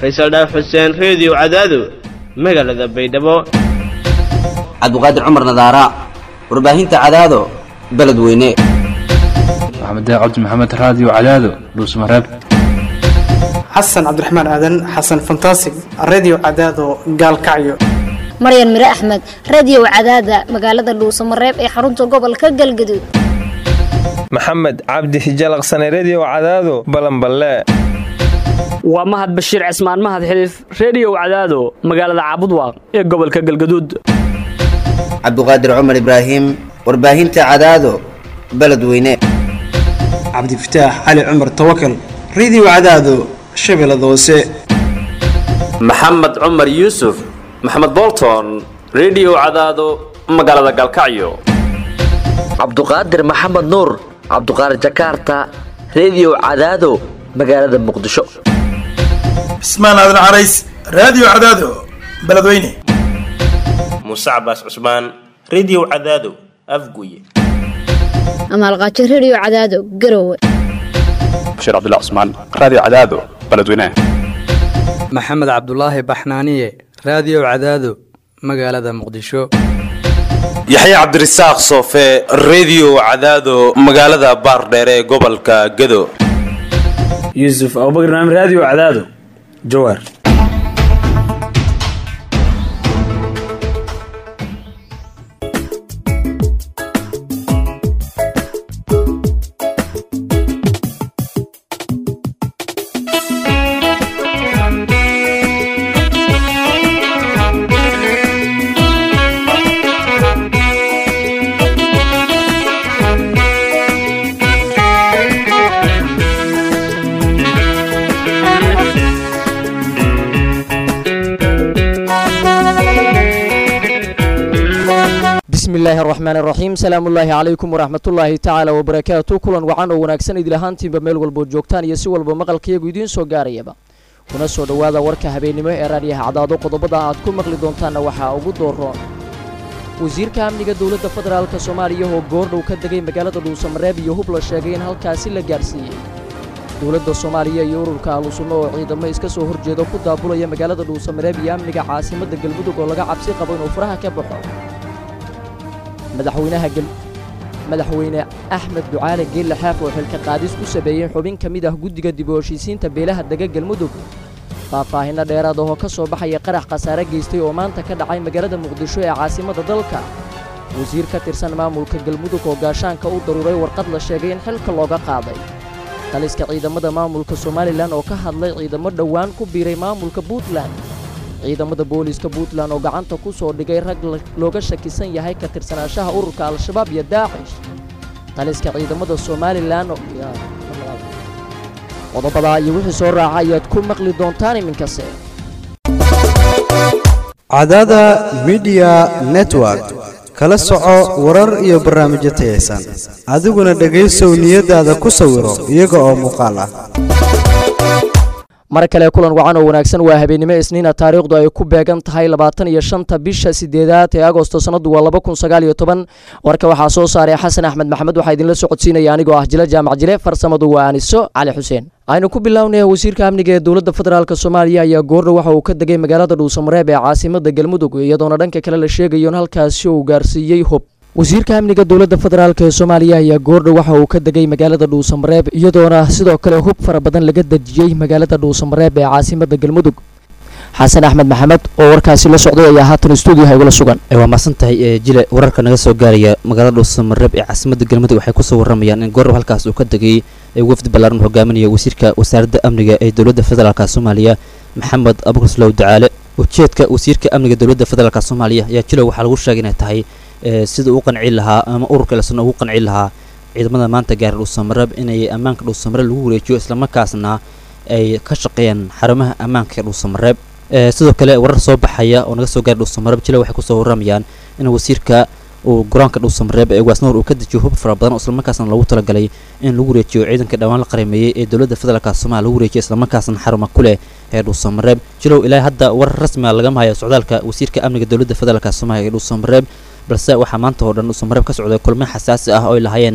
faysal dhaaf xuseen reediyo cadaado magaalada baydhabo cabdiqaadir cumar nadaara warbaahinta cadaado beledweyne maxamed cabdi maxamed raadiyo cadaado dhuusmareeb xasan cabdiraxmaan aadan xasan fantasig redio cadaado gaalkacyo maryan mire axmed radiyow cadaada magaalada dhuusamareeb ee xarunta gobolka galgaduud maxamed cabdi hijalaqsane rediyow cadaado balanballe waa mahad bashiir cismaan mahad xiliif rediyow cadaado magaalada caabudwaaq ee gobolka galgaduud cabdiqaadir cumar ibraahim warbaahinta cadaado beledweyne cabdifataax cali cumar tawakal redio cadaado shabeellada hoose maxamed cumar yuusuf maxamed bolton rediyow cadaado magaalada galkacyo cabduqaadir maxamed nuur cabduqaadir jakarta rediyow cadaado magaalada muqdisho cismaan aadan carays raadiyo cadaado beledweyne muuse cabaas cusmaan rediyow cadaado afguye amaalqaajo rediyo cadaado garowe bashiir cabdilla cusmaan raadiyo cadaado beledweyne maxamed cabdulaahi baxnaaniye raadiyo cadaado magaalada muqdisho yaxya cabdirasaaq soofe rediyo cadaado magaalada baardheere ee gobolka gado yuusuf abubakr naam raadiyo cadaado jawaar bismillahi araxmaan iraxiim salaamullaahi calaykum waraxmatullaahi tacaala wabarakaatu kulan wacan oo wanaagsan idil ahaantiinba meel walbood joogtaan iyo si walba maqalkayagu idiin soo gaarayaba kuna soo dhowaada warka habeennimo ee raadyaha cadaado qodobada aad ku maqli doontaanna waxaa ugu dooroon wasiirka amniga dowladda federaalk soomaaliya oo goordhow ka degay magaalada dhuusamareeb iyo hub la sheegay in halkaasi la gaarsiiyey dowladda soomaaliya iyo ururka ahlusunno oo ciidamo iska soo horjeeda ku daabulaya magaalada dhuusamareeb iyo amniga caasimadda galmudug oo laga cabsi qabo inuu faraha ka baxo madaxweynaha madaxweyne axmed ducaale geelle xaaf oo xilka qaadis ku sameeyey xubin ka mid ah guddiga dib u heshiisiinta beelaha dega galmudug faahfaahinno dheeraad ahoo ka soo baxaya qarax khasaare geystay oo maanta ka dhacay magaalada muqdisho ee caasimadda dalka wasiir ka tirsan maamulka galmudug oo gaashaanka u daruuray warqad la sheegay in xilka looga qaaday taliska ciidamada maamulka somalilan oo ka hadlay ciidamo dhowaan ku biiray maamulka puntland ciidamada booliiska puntland oo gacanta ku soo dhigay rag looga shakisan yahay ka tirsanaashaha ururka al-shabaab iyo daacish taliska ciidamada somalilan qodobadaa iyo wixii soo raaca ayaad ku maqli doontaan iminkase cadada midiya network kala soco warar iyo barnaamijyo tayaysan adiguna dhegaysow niyadaada ku sawiro iyaga oo muuqaal ah mar kale kulan wacan oo wanaagsan waa habeennimo isniina taariikhdu ay ku beegan tahay labaatan iyo shanta bisha sideedaad ee agosto sannadu waa laba kun sagaal iyo toban warka waxaa soo saaray xasan axmed maxamed waxaa idinla socodsiinaya anigoo ah jile jaamac jile farsamadu waa aniso cali xuseen aynu ku bilownay wasiirka amniga ee dowladda federaalk soomaaliya ayaa goordhow waxa uu ka degay magaalada dhuusamareeb ee caasimada galmudug iyadoona dhanka kale la sheegayo in halkaasi uu gaarsiiyey hub wasiirka amniga dowladda federaalk ee soomaaliya ayaa goordhow waxa uu ka degay magaalada dhuusamareeb iyadoona sidoo kale hub fara badan laga dejiyey magaalada dhuusamareeb ee caasimada galmudug xasan axmed maxamed oo warkaasi la socday ayaa haatan stuudiyaha igula sugan waa mahadsan tahay jile wararka naga soo gaaraya magaalada dhuusamareeb ee caasimada galmudug waxay kusoo waramayaan in goordhow halkaas uu ka degay wafdi ballaaran hogaaminaya wasiirka wasaaradda amniga ee dowladda federaalk soomaaliya maxamed abukurslow dacaale ujeedka wasiirka amniga dowladda federaalk soomaaliya ayaa jilow waxaa lagu sheegay inay tahay sida uu qanci lahaa ama ururka lesna ugu qanci lahaa ciidamada maanta gaara dhuusamareeb inay ammaanka dhuusamareeb lagu wareejiyo islamarkaasna ay ka shaqeeyaan xarumaha ammaanka ee dhuusamareeb sidoo kale warar soo baxaya oo naga soo gaara dhuusamareeb jile waxay kusoo waramayaan in wasiirka uu garoonka dhuusamareeb ee waasnoor uu ka dejiyo hub fara badan oo islamarkaasna loogu talagalay in lagu wareejiyo ciidanka dhawaan la qarameeyey ee dowladda federaalk soomaaliya lagu wareejiyo islamarkaasna xaruma ku leh ee dhuusamareeb jilow ilaa hadda warar rasmiga lagama hayo socdaalka wasiirka amniga dowladda federaalk soomaaliya ee dhuusamareeb balse waxaa maanta oo dhan dhuusamareeb ka socday kulmo xasaasi ah oo ay lahaayeen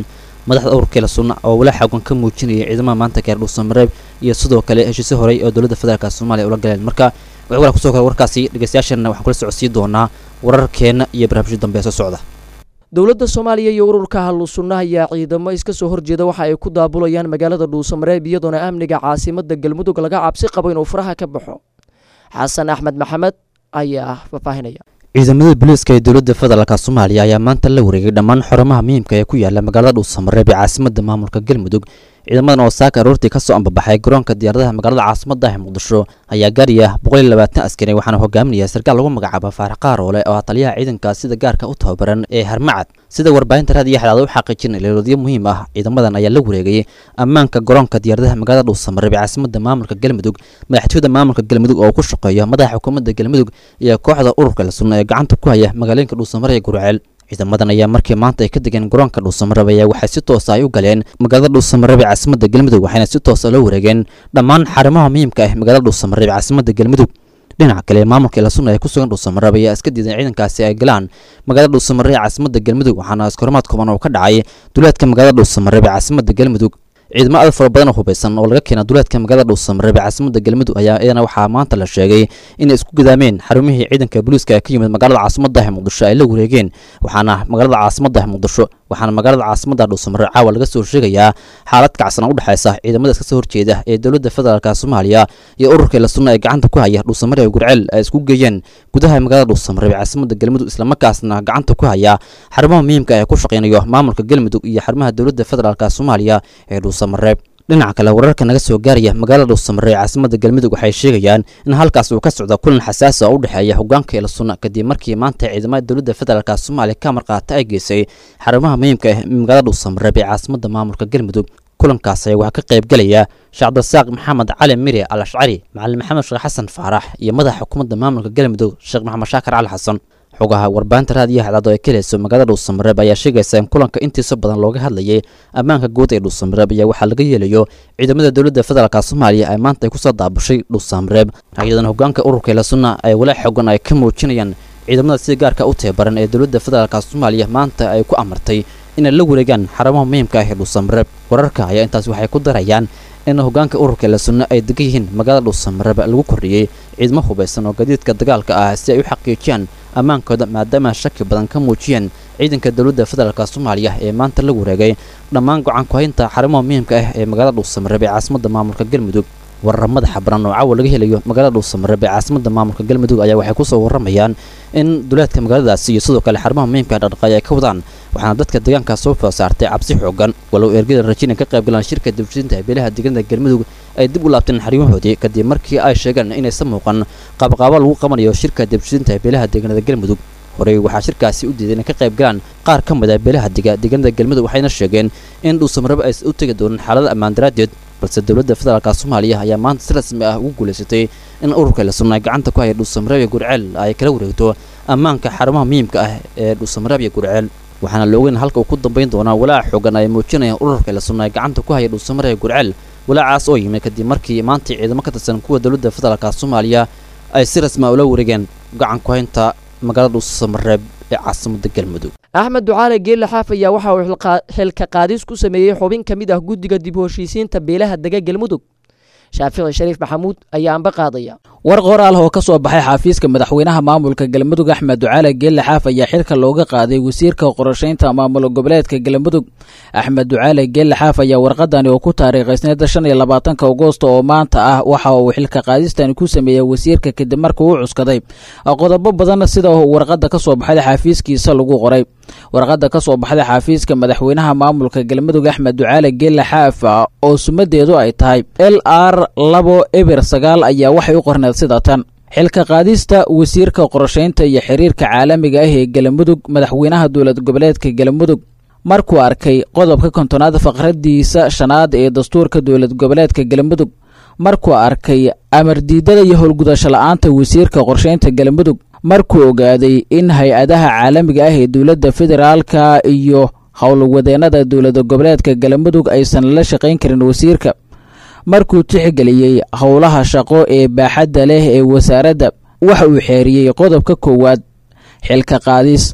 madaxda ururkeela sunna oo walaa xoogan ka muujinaya ciidamada maanta gaar dhuusamareeb iyo sidoo kale heshiisyo horey oo dowladda federaalk soomaaliya ula galeen marka wixii walaa kusoo kale warkaasi dhegeystayaashana waxaan kula socodsiin doonaa wararkeena iyo barnaamijyo dambe ee soo socda dowladda soomaaliya iyo ururka hallu sunna ayaa ciidamo iska soo horjeeda waxa ay ku daabulayaan magaalada dhuusamareeb iyadoona amniga caasimada galmudug laga cabsi qabo inuu faraha ka baxo xasan axmed maxamed ayaa faahfaahinaya ciidamada booliiska ee dowladda federaalk soomaaliya ayaa maanta la wareegay dhammaan xarumaha muhiimka ee ku yaala magaalada dhuusamareeb ee caasimada maamulka galmudug ciidamadan oo saaka aroortii kasoo ambabaxay garoonka diyaaradaha magaalada caasimada ah muqdisho ayaa gaaraya boqol iyo labaatan askari waxaana hogaaminaya sarkaal lagu magacaaba faarax qaaroole oo ah taliyaha ciidankaas sida gaarka u tababaran ee harmacad sida warbaahinta raadiyo xadaada u xaqiijin leeloodyo muhiim ah ciidamadan ayaa la wareegay ammaanka garoonka diyaaradaha magaalada dhuusamareeb ee caasimada maamulka galmudug madaxtooyada maamulka galmudug oo ku shaqeeya madaxa xukuumadda galmudug iyo kooxda ururka la sunna ee gacanta ku haya magaalooyinka dhuusamareeb ee gurceel ciidamadan ayaa markii maanta ay ka degeen garoonka dhuusamareeb ayaa waxay si toosa ay u galeen magaalada dhuusamareeb ee caasimada galmudug waxayna si toosa loo wareegeen dhammaan xarumaha muhiimka ah magaalada dhuusamareeb ee caasimada galmudug dhinaca kale maamulka ila sunna ee ku sugan dhuusamareeb ayaa iska diidan ciidankaasi ay galaan magaalada dhuusamareeb ee caasimada galmudug waxaana iskahormaad kooban oo ka dhacay duleedka magaalada dhuusamareeb ee caasimada galmudug ciidamo aad fara badan oo hubeysan oo laga keena duleedka magaalada dhuusamareeb ee caasimada galmudug ayaa iyadana waxaa maanta la sheegay inay isku gidaameen xarumihii ciidanka booliiska ee ka yimid magaalada caasimada ah muqdisho ay la wareegeen waxaana magaalada caasimada ah muqdisho waxaana magaalada caasimada dhuusamareeb caawa laga soo sheegayaa xaalad kacsan oo u dhexeysa ciidamada iska soo horjeeda ee dowladda federaalk soomaaliya iyo ururka la sunna ee gacanta ku haya dhuusamareeb gurceel ay isku geeyeen gudaha magaalada dhuusamareeb ee caasimada galmudug islamarkaasna gacanta ku haya xarumaha muhiimka ee ku shaqeynayo maamulka galmudug iyo xarumaha dowladda federaalk soomaaliya ee dhuusamareeb dhinaca kale wararka naga soo gaaraya magaalada dhuusamareeb ee caasimada galmudug waxay sheegayaan in halkaas uu ka socdo kulan xasaasi oo u dhexeeya hogaanka ila sunna kadib markii maanta ciidamada dowladda federaalk soomaaliya ka marqaata ay geysay xarumaha muhiimka ah magaalada dhuusamareeb ee caasimada maamulka galmudug kulankaas ayaa waxaa ka qaybgelaya shacabdasaaq maxamed cali mire al ashcari macalin maxamed sheekh xasan faarax iyo madaxa xukuumadda maamulka galmudug sheekh maxamed shaakar cali xasan xogaha warbaahinta raadiyo hadaado ee ka heleyso magaalada dhuusamareeb ayaa sheegaysa in kulanka intiisa badan looga hadlayay ammaanka guud ee dhuusamareeb ayaa waxaa laga yeelayo ciidamada dowladda federaalk soomaaliya ay maanta ay kusoo daabushay dhuusamareeb iyadan hogaanka ururka ila sunna ay walaa xogan ay ka muujinayaan ciidamada sida gaarka u tababaran ee dowladda federaalk soomaaliya maanta ay ku amartay inay la wareegaan xarumaha muhiimka ah ee dhuusamareeb wararka ayaa intaas waxay ku darayaan in hogaanka ururka la sunno ay degan yihiin magaalada dhuusamareeb lagu kordhiyey ciidamo hubeysan oo gadiidka dagaalka ah si ay u xaqiijiyaan ammaankooda maadaama shaki badan ka muujiyeen ciidanka dowladda federaalk soomaaliya ee maanta la wareegay dhammaan go'aan ku-haynta xarumaha muhiimka ah ee magaalada dhuusamareeb ee caasimada maamulka galmudug warar madaxa baran oo caawa laga helayo magaalada dhuusamareeb ee caasimada maamulka galmudug ayaa waxay kusoo waramayaan in duleedka magaaladaasi iyo sidoo kale xarumaha muhiimka dhaqdhaqaay ay ka wadaan waxaana dadka deegaankaas soo foo saartay cabsi xoogan walow ergada rajina ka qayb galaan shirka dibshinta beelaha deegaanada galmudug ay dib u laabteen xarimahoodii kadib markii ay sheegeen inaysan muuqan qaabqaabo lagu qabanayo shirka dibshinta beelaha deegaanada galmudug horey waxaa shirkaasi u diiday inay ka qayb galaan qaar ka mid ah beelaha dega deegaanada galmudug waxayna sheegeen in dhuusamareeb ay u tegi doonaan xaalada ammaan daraaddeed balse dowladda federaalk soomaaliya ayaa maanta si rasmi ah ugu guulaysatay in ururka la sunna gacanta ku haya dhuusamareeb iyo gurceel ay kala wareegto ammaanka xarumaha muhiimka ah ee dhuusamareeb iyo gurceel waxaana la ogeyn halka uu ku dambayn doonaa walaaca xoogan ay muujinayaan ururka la sunna gacanta ku haya dhuusamareeb iyo gurceel walaacaas oo yimid kadib markii maanta ciidamo ka tirsan kuwa dowladda federaalk soomaaliya ay si rasmi ah ula wareegeen gacan ku haynta magaalada dhuusamareeb ee caasimada galmudug axmed ducaale geelle xaaf ayaa waxa uu xilka qaadis ku sameeyey xubin ka mid ah guddiga dib u heshiisiinta beelaha dega galmudug shaafici shariif maxamuud ayaa anba qaadaya war qoraal oo ka soo baxay xafiiska madaxweynaha maamulka galmudug axmed ducaale geelle xaaf ayaa xilka looga qaaday wasiirka qorshaynta maamul goboleedka galmudug axmed ducaale geelle xaaf ayaa warqadani oo ku taariikhaysneeda shan iyo labaatanka agoosto oo maanta ah waxa uu xilka qaadistani ku sameeyey wasiirka kadib markii uu cuskaday qodobo badan sida warqada ka soo baxday xafiiskiisa lagu qoray warqada ka soo baxday xafiiska madaxweynaha maamulka galmudug axmed ducaale geelle xaaf oo sumadeedu ay tahay l r labo eber sagaal ayaa waxay u qorneed sida tan xilka qaadista wasiirka qorshaynta iyo xiriirka caalamiga ah ee galmudug madaxweynaha dowlad goboleedka galmudug markuu arkay qodobka kontonaad faqradiisa shanaad ee dastuurka dowlad goboleedka galmudug markuu arkay amar diidada iyo howlgudasho la-aanta wasiirka qorshaynta galmudug markuu ogaaday in hay-adaha caalamiga ah ee dowladda federaalka iyo howlwadeenada dowlad goboleedka galmudug aysan la shaqayn karin wasiirka markuu tixgeliyey howlaha shaqo ee baaxadda leh ee wasaaradda waxa uu xeeriyey qodobka koowaad xilka qaadis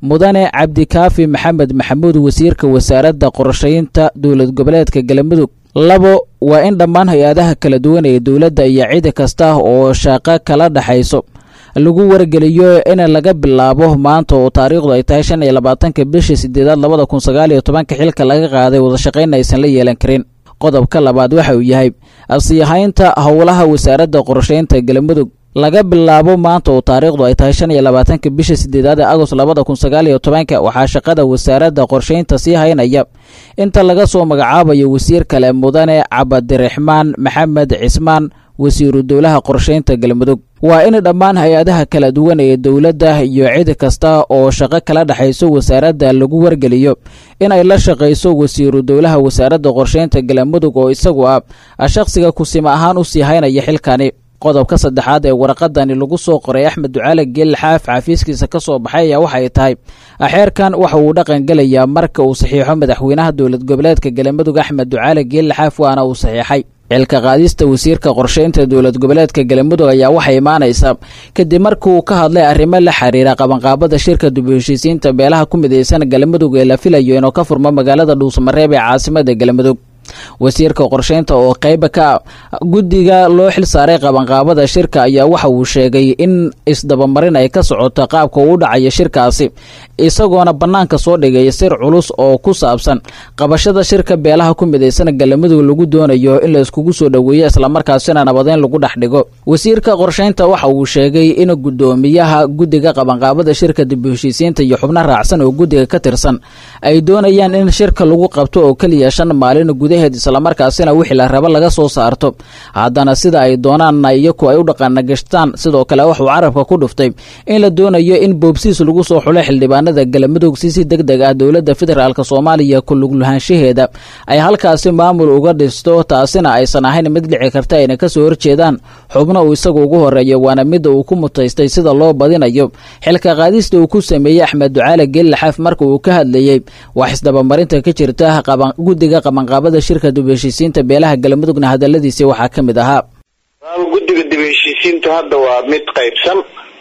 mudane cabdikaafi maxamed maxamuud wasiirka wasaaradda qorshaynta dowlad goboleedka galmudug labo waa in dhammaan hay-adaha kala duwan ee dowladda iyo cidi kasta oo shaqo kala dhexayso lagu wargeliyo in laga bilaabo maanta oo taariikhdu ay tahay shan iyo labaatanka bisha sideedaad labada kun sagaal iyo tobanka xilka laga qaaday wadashaqayn aysan la yeelan karin qodobka labaad waxa uu yahay asiihaynta howlaha wasaaradda qorshaynta galmudug laga bilaabo maanta oo taariikhdu ay tahay shan iyo labaatanka bisha sideedaad ee agost labada kun sagaal iyo tobanka waxaa shaqada wasaaradda qorshaynta sii haynaya inta laga soo magacaabayo wasiir kale mudane cabdiraxmaan maxamed cismaan wasiiru dowlaha qorshaynta galmudug waa in dhammaan hay-adaha kala duwan ee dowladda iyo cid kasta oo shaqo kala dhexayso wasaaradda lagu wargeliyo inay la shaqayso wasiiru dowlaha wasaaradda qorshaynta galmudug oo isagu ah shakhsiga kusima ahaan u sii haynaya xilkani qodobka saddexaad ee waraqadani lagu soo qoray axmed ducaale geel xaaf xafiiskiisa ka soo baxay ayaa waxay tahay xeerkan waxa uu dhaqan gelayaa marka uu saxiixo madaxweynaha dowlad goboleedka galmudug axmed ducaale geel xaaf waana uu saxiixay xilka qaadista wasiirka qorshaynta dowlad goboleedka galmudug ayaa waxay imaanaysaa kadib markii uu ka hadlay arrimo la xiriira qabanqaabada shirka dib u heshiisiinta beelaha ku midaysan galmudug ee la filayo inuu ka furmo magaalada dhuusamareeb ee caasimada galmudug wasiirka qorshaynta oo qayba ka guddiga loo xil saaray qabanqaabada shirka ayaa waxa uu sheegay in isdabamarin ay ka socoto qaabka uu dhacaya shirkaasi isagoona bannaanka soo dhigay sir culus oo ku saabsan qabashada shirka beelaha ku midaysan galmudug lagu doonayo in la iskugu soo dhoweeyo islamarkaasina nabadeyn lagu dhex dhigo wasiirka qorshaynta waxa uu sheegay in guddoomiyaha guddiga qabanqaabada shirka dib u heshiisiinta iyo xubno raacsan oo guddiga ka tirsan ay doonayaan in shirka lagu qabto oo keliya shan maalin gudaheed islamarkaasina wixii la rabo laga soo saarto haddana sida ay doonaanna iyaku ay u dhaqanagashtaan sidoo kale wuxuu carabka ku dhuftay in la doonayo in boobsiis lagu soo xulo xildhibaanada galmudug si si deg deg ah dowladda federaalk soomaaliya ku luglahaanshaheeda ay halkaasi maamul uga dhisto taasina aysan ahayn mid dhici karta ayna kasoo horjeedaan xubno uu isagu ugu horeeya waana midda uu ku mutaystay sida loo badinayo xilka qaadista uu ku sameeyey axmed ducaale geellaxaaf marka uu ka hadlayey wax isdabamarinta ka jirta guddiga qabanqaabada shirka dib heshiisiinta beelaha galmudugna hadaladiisi waxaa ka mid ahaa guddiga dib heshiisiintu hadda waa mid qaybsan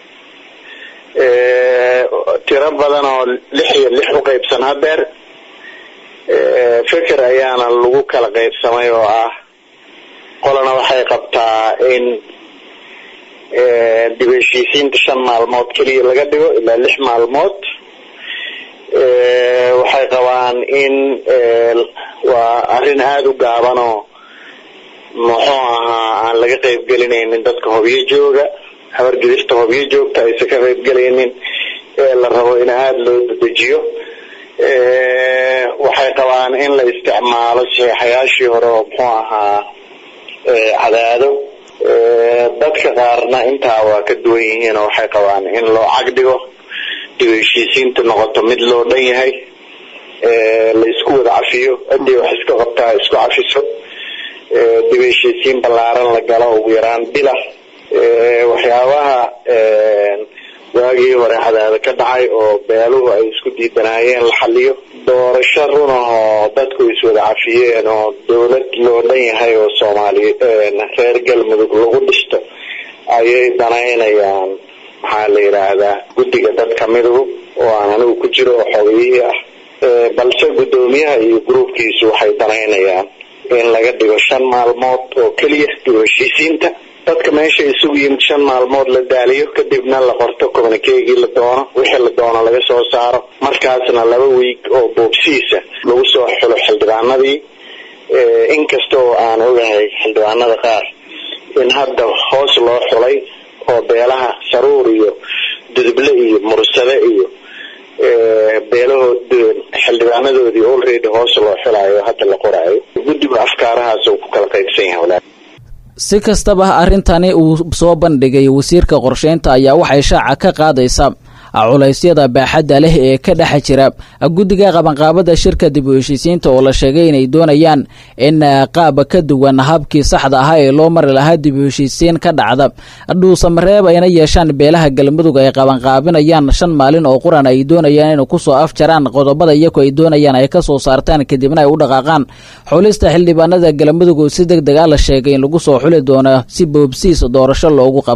tiro badan oo lix iyo lix u qaybsan hadeer feker ayaana lagu kala qaybsamay oo ah qolana waxay qabtaa in dib heshiisiinta shan maalmood keliya laga dhigo ilaa lix maalmood waxay qabaan in waa arrin aada u gaaban oo muxuu ahaa aan laga qaybgelinaynin dadka hobyo jooga habargedista hobyo joogta aysan ka qaybgelaynin ee la rabo in aada loo dedejiyo waxay qabaan in la isticmaalo saxiixayaashii hore oo muxuu ahaa cadaado dadka qaarna intaa waa ka duwan yihiin oo waxay qabaan in loo cagdhigo dib heshiisiinta noqoto mid loo dhan yahay la isku wada cafiyo hadii wax iska qabtaa isku cafiso dib heshiisiin ballaaran la galo ugu yaraan bila waxyaabaha waagii hore cadaada ka dhacay oo beeluhu ay isku diidanaayeen la xaliyo doorasho run ahoo dadku iswada cafiyeen oo dowlad loo dhan yahay oo soomaaliya reer galmudug lagu dhisto ayay danaynayaan maxaa la yidhaahdaa guddiga dad kamiduhu oo aan anigu ku jiro oo xogiyihii ah balse guddoomiyaha iyo gruubkiisu waxay danaynayaan in laga dhigo shan maalmood oo keliya dib heshiisiinta dadka meesha isugu yimid shan maalmood la daaliyo kadibna la qorto communikeegii la doono wixii la doono laga soo saaro markaasna laba wiig oo boobsiisa lagu soo xulo xildhibaanadii inkasta oo aan ogahay xildhibaanada qaar in hadda hoos loo xulay oo beelaha saruur iyo duduble iyo mursade iyo beelahood xildhibaanadoodii already hoos loo xulayo hadda la qoraayo guddiga afkaarahaas uu ku kala qaybsan yahay walaa si kastaba arrintani uu soo bandhigay wasiirka qorsheynta ayaa waxay shaaca ka qaadaysaa culaysyada baaxadda leh ee ka dhex jira guddiga qabanqaabada shirka dib u heshiisiinta oo la sheegay inay doonayaan in qaab ka duwan habkii saxda ahaa ee loo mari lahaa dib u heshiisiin ka dhacda dhuusamareeb ayna yeeshaan beelaha galmudug ay qabanqaabinayaan shan maalin oo quran ay doonayaan inay kusoo afjaraan qodobada iyagu ay doonayaan ay kasoo saartaan kadibna ay u dhaqaaqaan xulista xildhibaanada galmudug oo si deg deg a la sheegay in lagu soo xuli doono si boobsiis doorasho loogu qabto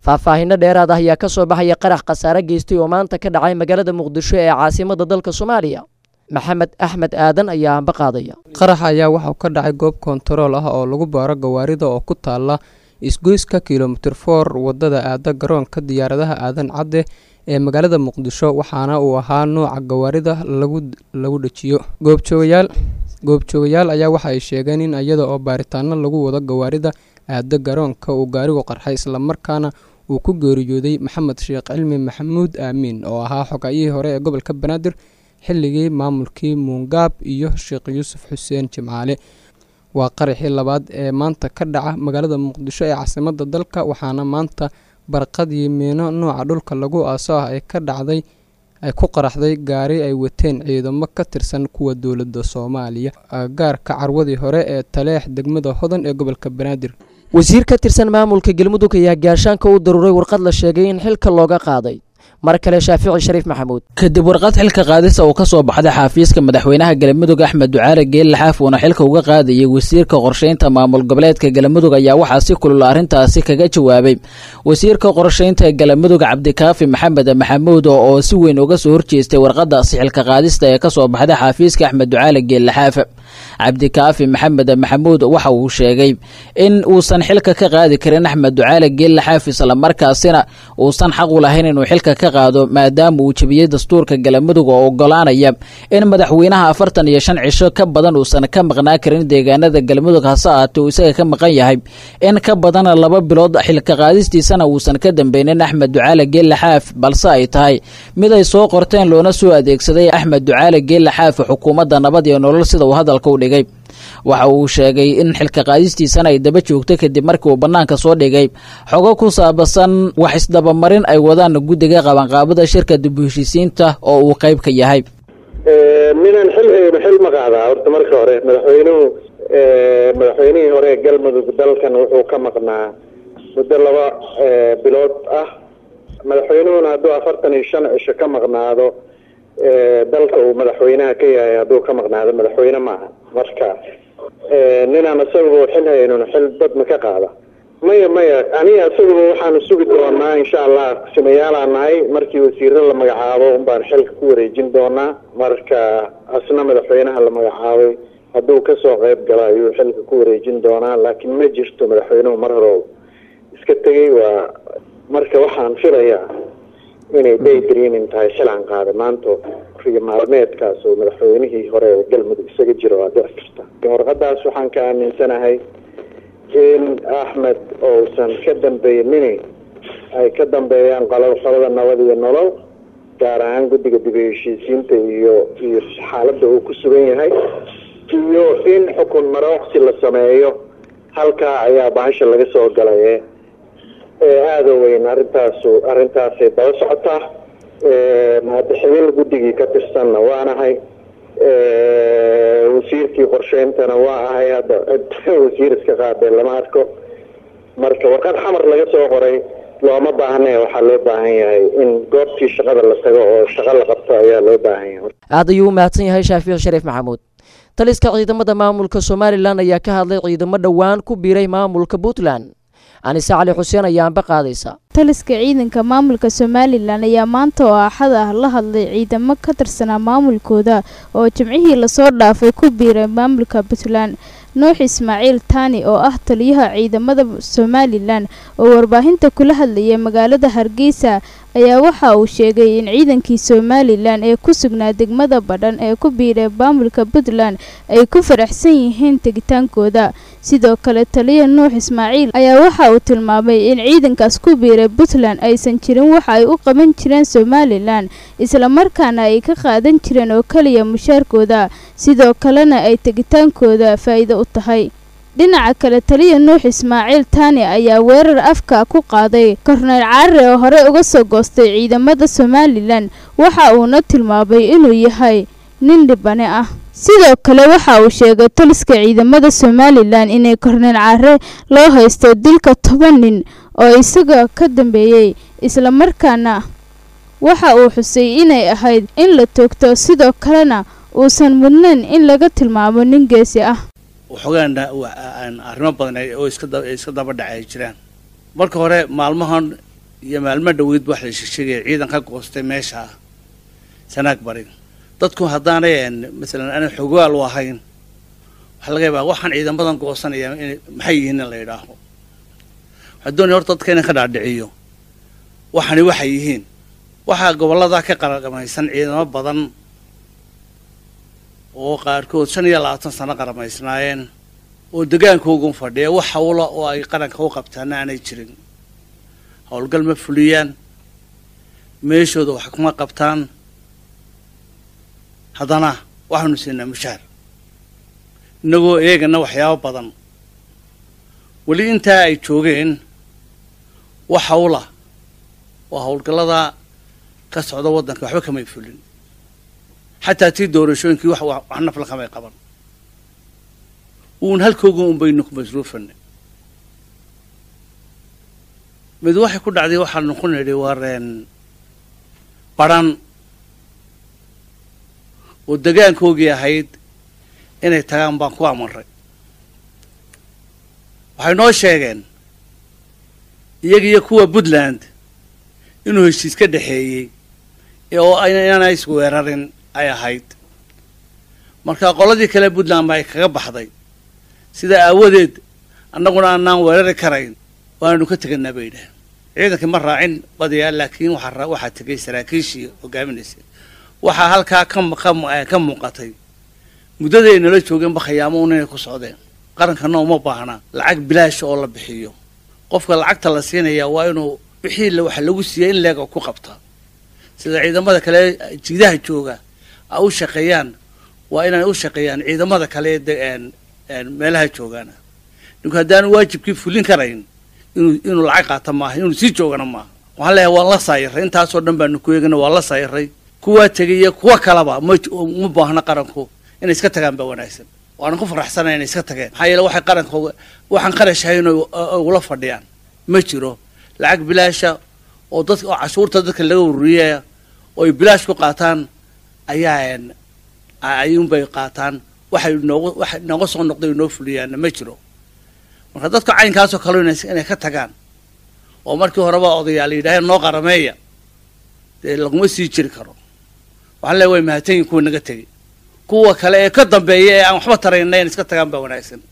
faahfaahinno dheeraad ah ayaa ka soo baxaya qarax khasaare geystay oo maanta ka dhacay magaalada muqdisho ee caasimadda dalka soomaaliya maxamed axmed aadan ayaa amba qaadaya qarax ayaa waxauu ka dhacay goob kontarool ah oo lagu baaro gawaarida oo ku taala isgoyska kilomitir for wadada aada garoonka diyaaradaha aadan cadde ee magaalada muqdisho waxaana uu ahaa nooca gawaarida lagu dhejiyo goobjoogayaal goobjoogayaal ayaa waxa ay sheegeen in iyada oo baaritaano lagu wado gawaarida aada garoonka uu gaarigu qarxay islamarkaana uu ku geeriyooday maxamed sheekh cilmi maxamuud aamiin oo ahaa xogayihii hore ee gobolka banaadir xilligii maamulkii muungaab iyo sheekh yuusuf xuseen jimcaale waa qaraxii labaad ee maanta ka dhaca magaalada muqdisho ee caasimadda dalka waxaana maanta barqadii miino nooca dhulka lagu aaso ah ee ka dhacday ay ku qaraxday gaari ay wateen ciidamo ka tirsan kuwa dowladda soomaaliya gaarka carwadii hore ee taleex degmada hodan ee gobolka banaadir wasiir ka tirsan maamulka galmudug ayaa gaashaanka u daruuray warqad la sheegay in xilka looga qaaday mar kale shaafici shariif maxamuud kadib warqad xilka qaadisa uu ka soo baxday xaafiiska madaxweynaha galmudug axmed ducaale geelle xaaf uuna xilka uga qaadayay wasiirka qorsheynta maamul goboleedka galmudug ayaa waxaa si kulula arrintaasi kaga jawaabay wasiirka qorsheynta ee galmudug cabdikaafi maxamed maxamuud oo si weyn uga soo horjeestay warqadaasi xilka qaadista ee kasoo baxday xaafiiska axmed ducaale geelle xaaf cabdikaafi maxamed maxamuud waxa uu sheegay in uusan xilka ka qaadi karin axmed ducaale geelle xaaf islamarkaasina uusan xaq u lahayn inuu xilka ka qaado maadaama uu jebiyey dastuurka galmudug oo ogolaanaya in madaxweynaha afartan iyo shan cisho ka badan uusan ka maqnaa karin deegaanada galmudug hase ahaatee uu isaga ka maqan yahay in ka badan laba bilood xilka qaadistiisana uusan ka dambeynin axmed ducaale geelle xaaf balse ay tahay mid ay soo qorteen loona soo adeegsaday axmed ducaale geelle xaaf xukuumadda nabad iyo nolol sida uu hadalka u dhigay waxa uu sheegay in xilka qaadistiisana ay daba joogto kadib markii uu bannaanka soo dhigay xogo ku saabsan wax isdabamarin ay wadaan guddiga qabanqaabada shirka dib u heshiisiinta oo uu qayb ka yahay ninaan xil hayno xil ma qaadaa horta marka hore madaxweynuhu madaxweynihii hore ee galmudug dalkan wuxuu ka maqnaa muddo laba bilood ah madaxweynuhuna hadduu afartan iyo shan cisho ka maqnaado dalka uu madaxweynaha ka yahay hadduu ka maqnaado madaxweyne maaha marka ninaan isaguba xil haynun xil dad ma ka qaada maya maya aniga isaguba waxaanu sugi doonaa insha allah simayaalaan nahay markii wasiiro la magacaabo unbaan xilka ku wareejin doonaa marka asna madaxweynaha la magacaabay hadduu kasoo qayb galo ayuu xilka ku wareejin doonaa laakiin ma jirto madaxweynuhu mar hore iska tegay waa marka waxaan filayaa inay day dreaming tahay xilaan qaada maanta riyo maalmeedkaas oo madaxweynihii hore ee galmudug isaga jiro waa dhici karta warqadaas waxaan ka aaminsanahay in axmed ousan ka dambeynini ay ka dambeeyaan qolo qolada nabad iyo nolol gaar ahaan guddiga dib u heshiisiinta iyo iyo xaaladda uu ku sugan yahay iyo in xukun marooqsi la sameeyo halkaa ayaa bahasha laga soo galay ee aada weyn arrintaasu arrintaasay daba socotaa mahadixibin guddigii ka tirsanna waanahay wasiirkii qorsheyntana waa ahay hadda cid wasiir iska qaadee lama arko marka warqad xamar laga soo qoray looma baahne waxaa loo baahan yahay in goobtii shaqada la tago oo shaqo la qabto ayaa loo baahan yahay aad ayuu u mahadsan yahay shaafici shariif maxamuud taliska ciidamada maamulka somalilan ayaa ka hadlay ciidamo dhowaan ku biiray maamulka puntland anise cali xuseen ayaa anba qaadaysa taliska ciidanka maamulka somalilan ayaa maanta oo axad ah la hadlay ciidamo ka tirsanaa maamulkooda oo jimcihii lasoo dhaafay ku biiray maamulka puntland nuux ismaaciil taani oo ah taliyaha ciidamada somalilan oo warbaahinta kula hadlayay magaalada hargeysa ayaa waxa uu sheegay in ciidankii somalilan ee ku sugnaa degmada badhan ee ku biiray maamulka puntland ay ku faraxsan yihiin tegitaankooda sidoo kale taliya nuux ismaaciil ayaa waxa uu tilmaamay in ciidankaas ku biiray puntland aysan jirin waxa ay u qaban jireen somalilan islamarkaana ay ka qaadan jireen oo keliya mushaarkooda sidoo kalena ay tegitaankooda faa'iido u tahay dhinaca kale taliya nuux ismaaciil taani ayaa weerar afka ku qaaday korneyl caarre oo hore uga soo goostay ciidamada somalilan waxa uuna tilmaamay inuu yahay nin dhibane ah sidoo kale waxa uu sheegay taliska ciidamada somalilan inay korneyl caare loo haysto dilka toban nin oo isaga ka dambeeyey islamarkaana waxa uu xusay inay ahayd in la toogto sidoo kalena uusan mudnayn in laga tilmaamo nin geesi ah waxoogaan arrimo badan oo iska iska daba dhacay jiraan marka hore maalmahan iyo maalmo dhoweyd wax la sheegaya ciidan ka goostay meesha sanaag bari dadku haddaanay masalan aanay xogaal u ahayn waxaa laga yaabaa waxaan ciidamadan goosanaya in maxay yihiin in la yidhaaho waxaa doonaya horta dadka inaan ka dhaadhiciyo waxani waxay yihiin waxaa gobollada ka qaramaysan ciidamo badan oo qaarkood shan iyo labaatan sano qaramaysnaayeen oo degaankoogun fadhiya wax hawla oo ay qaranka u qabtaana aanay jirin howlgal ma fuliyaan meeshooda wax kuma qabtaan haddana waxaanu siinaa mushaar innagoo eegana waxyaabo badan weli intaa ay joogeen wax hawla oo howlgallada ka socda waddanka waxba kamay fulin xataa tii doorashooyinkii wax wax nafla kamay qaban uun halkooga un baynu ku masruufanay mid waxay ku dhacday waxaanu ku nidhi wareen baran oo degaankoogii ahayd inay tagaan baan ku amarray waxay noo sheegeen iyaga iyo kuwa puntland inuu heshiis ka dhexeeyey oo inaanay isweerarin ay ahayd marka qoladii kale puntland ba ay kaga baxday sidaa aawadeed annaguna aanaan weerari karayn waananu ka teganaa bay yidhaaheen ciidankii ma raacin badiyaa laakiin waxaa waxaa tegay saraakiishii hogaaminaysay waxaa halkaa ka ka muuqatay muddaday nala joogeenba khayaamo un inay ku socdeen qarankana uma baahna lacag bilaasha oo la bixiyo qofka lacagta la siinayaa waa inuu wixii waxa lagu siiyey in leega ku qabtaa sida ciidamada kale jiidaha jooga a u shaqeeyaan waa inay u shaqeeyaan ciidamada kale ee meelaha joogaana ninku haddaanu waajibkii fulin karayn inuu inuu lacag qaata maaha inuu sii joogana maaha waxaan leeyahay waan la saayiray intaasoo dhan baanu ku eegana waa la saayiray kuwaa tegay iyo kuwa kalaba ma uma baahna qaranku inay iska tagaan baa wanaagsan waanan ku faraxsanay inay iska tageen maxaa yeele waxay qaranka waxaan qarash hayn ugula fadhiyaan ma jiro lacag bilaasha oo dadka oo cashuurta dadka laga ururiyaya oo ay bilaash ku qaataan ayaa ayuunbay qaataan waxay noogu waxa nooga soo noqday noo fuliyaanna ma jiro marka dadka caynkaasoo kale inay ka tagaan oo markii horeba odayaal yidhaaheen noo qarameeya dee laguma sii jiri karo waxaan leeya way mahadsanyihin kuwa naga tegay kuwa kale ee ka dambeeya ee aan waxba tarayna in iska tagaan baa wanaagsan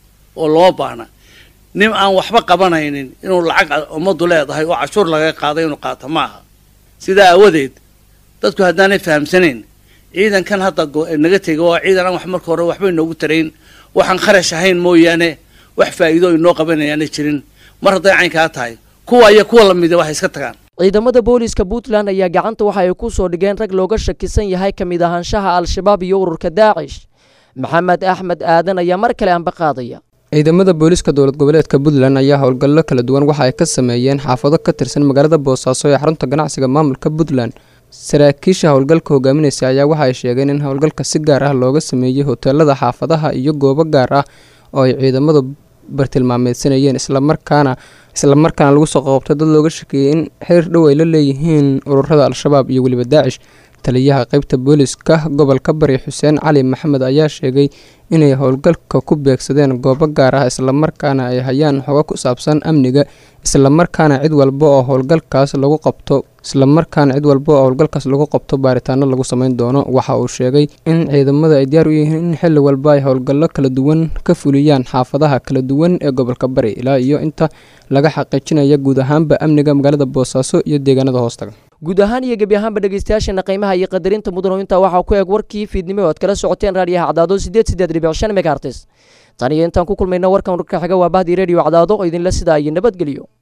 oo looma baahna nin aan waxba qabanaynin inuu lacag ummaddu leedahay oo cashuur laga qaaday inuu qaato ma aha sidaa aawadeed dadku haddaanay fahamsanayn ciidankan hadda naga tegay waa ciidan aan wax marka hore waxbay noogu tarayn waxaan kharash ahayn mooyaane wax faa'iido inoo qabanayaana jirin mar hadday caynkaa tahay kuwa iyo kuwa lamida waxay iska tagaan ciidamada booliiska puntland ayaa gacanta waxa ay ku soo dhigeen rag looga shakisan yahay ka mid ahaanshaha al-shabaab iyo ururka daacish maxamed axmed aadan ayaa mar kale anba qaadaya ciidamada booliiska dowlad goboleedka puntland ayaa howlgallo kala duwan waxa ay ka sameeyeen xaafado ka tirsan magaalada boosaaso ee xarunta ganacsiga maamulka puntland saraakiisha howlgalka hogaaminaysa ayaa waxa ay sheegeen in howlgalka si gaar ah looga sameeyey hoteelada xaafadaha iyo goobo gaar ah oo ay ciidamadu bartilmaameedsanayeen islamarkaana islamarkaana lagu soo qoobtay dad looga shakeeyey in xiriir dhow ay la leeyihiin ururada al-shabaab iyo weliba daacish taliyaha qeybta booliiska gobolka bari xuseen cali maxamed ayaa sheegay inay howlgalka ku beegsadeen goobo gaar ah islamarkaana ay hayaan xogo ku saabsan amniga islamarkaana cid walba oo howlgalkaas lagu qabto islamarkaana cid walba oo howlgalkaas lagu qabto baaritaano lagu sameyn doono waxa uu sheegay in ciidamada ay diyaar u yihiin in xilli walba ay howlgallo kala duwan ka fuliyaan xaafadaha kala duwan ee gobolka bari ilaa iyo inta laga xaqiijinaya guud ahaanba amniga magaalada boosaaso iyo deegaanada hoostaga guud ahaan iyo gebi ahaanba dhegeystayaasheena qiimaha iyo qadarinta mudano intaa waxaa ku eeg warkii fiidnimo oad kala socoteen raadiyaha cadaado sideed sideed dhibic shan megaartis tan iyo intaan ku kulmayna warkan warka xiga waa bahdii radio cadaado oo idinla sidaa iyo nabadgelyo